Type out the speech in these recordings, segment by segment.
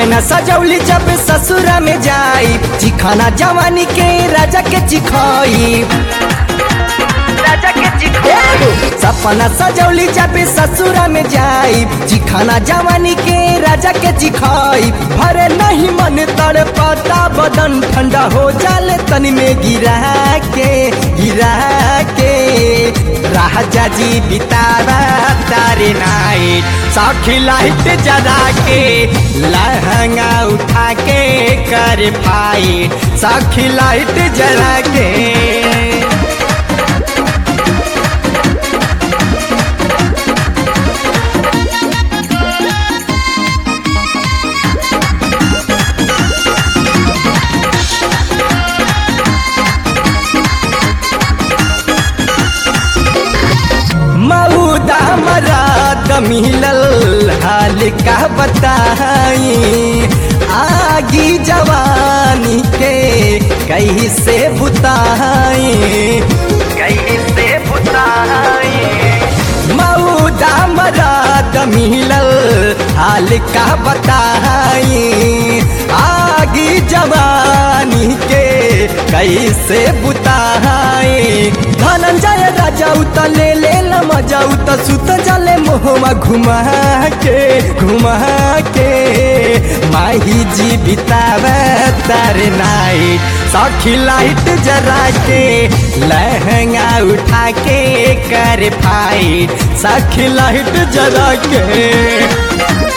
सपना सजौली जब ससुरा में जाई चिखाना जवानी के राजा के चिखाई राजा के चिखाई सपना सजौली जब ससुरा में जाई चिखाना जवानी के राजा के चिखाई भरे नहीं मन तड़ पता बदन ठंडा हो जाले तनी में गिरा के गिरा के राजा जी बितावा तारे नाइट साखी लाइट जरा के लहंगा उठा के कर फाइट साखी लाइट जरा के मऊदा मराद मिलल हाल का बताई आगी जवानी के कहीं से बुताई कहीं से बुताई मऊदा मराद मिलल हाल का बताई आगी जवानी के कैसे बुताई धनंजय राजा उत ले ले मजा उत सुत जले मोहमा घुमा के घुमा के माही जी बितावे तार नाइट सखी लाइट जरा के लहंगा उठा के कर फाइट सखी लाइट जरा के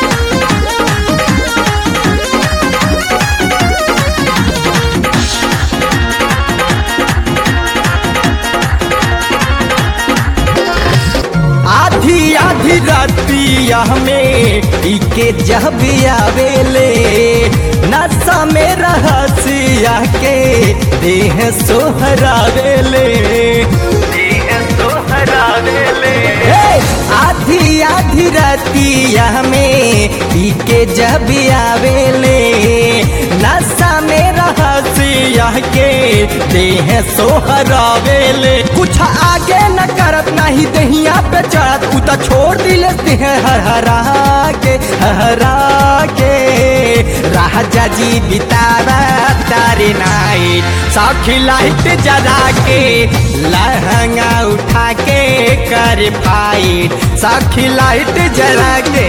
आधी आधी रातिया में इके जब आवेले नशा में रहसिया के देह सोहरावेले देह सोहरावेले आधी आधी रातिया में इके जब आवेले नशा में रहसिया के देह सोहरावेले कुछ आगे न करत नहीं दहिया पे चढ़त उ त छोड़ दिले देह हर हरा के हरा के राजा जी बितावा तारे नाइट साखी लाइट जरा के लहंगा उठा के कर फाइट साखी लाइट जरा के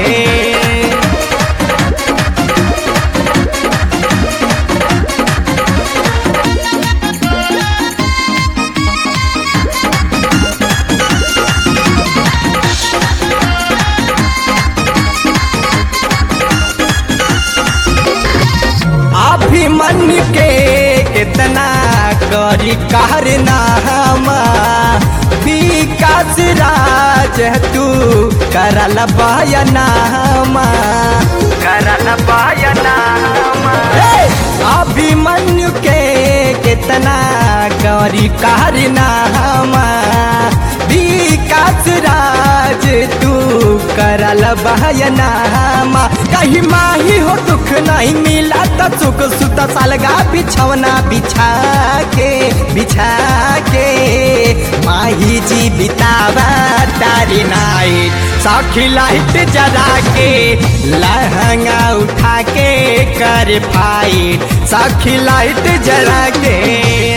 अभिमन्यु के कितना करी कारनामा विकास राज तू करल बयनामा करल बयनामा अभिमन्यु के कितना करी कारनामा विकास राज तू करल बहयनामा कहीं माही हो दुख नहीं मिला त सुख सुत सालगा बिछवना बिछा के बिछा के माही जी बितावा तारी नाइट साखी लाइट जरा के लहंगा उठा के कर फाइट साखी लाइट जरा के